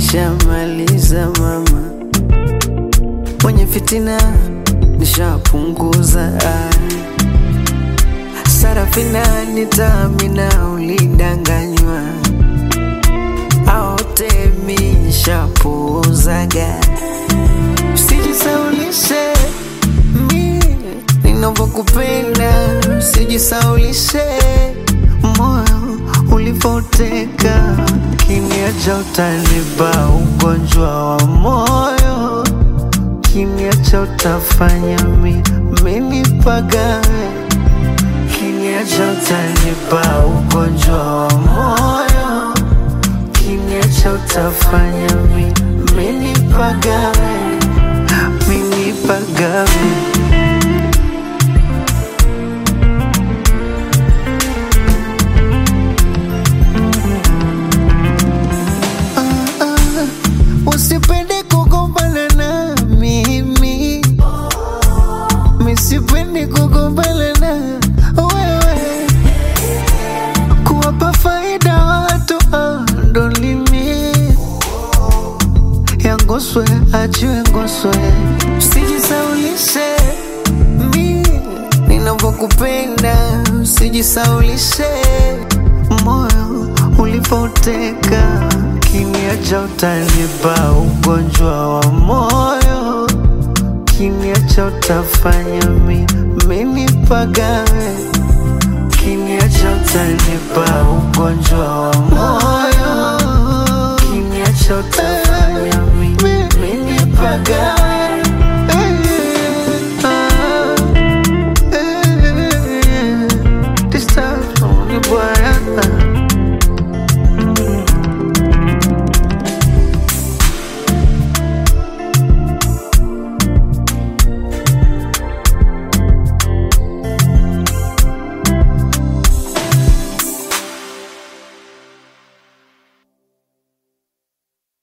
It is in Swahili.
nishamaliza mama, mwenye fitina nishapunguza. Sarafina nitamina, ulidanganywa aotemi nishapuuzaga. Usijisaulishe mi ninavyokupenda, usijisaulishe moyo ulipoteka, kimya cha utanipa ugonjwa wa moyo, kimya cha utafanya mi minipagawe, kimya cha utanipa ugonjwa wa moyo, kimya cha utafanya mi minipagawe, minipagawe. Usipende kugombana na mimi, misipendi kugombana na wewe, kuwapa faida watu ah, ndo limi yangoswe achiwe ngoswe, usijisaulishe mi ninavyokupenda, usijisaulishe moyo ulipoteka, kimya cha utanipa ugonjwa wa moyo, kimya cha utafanya mi minipagawe, kimya cha utanipa ugonjwa wa moyo, kimya cha utafanya mi minipagawe.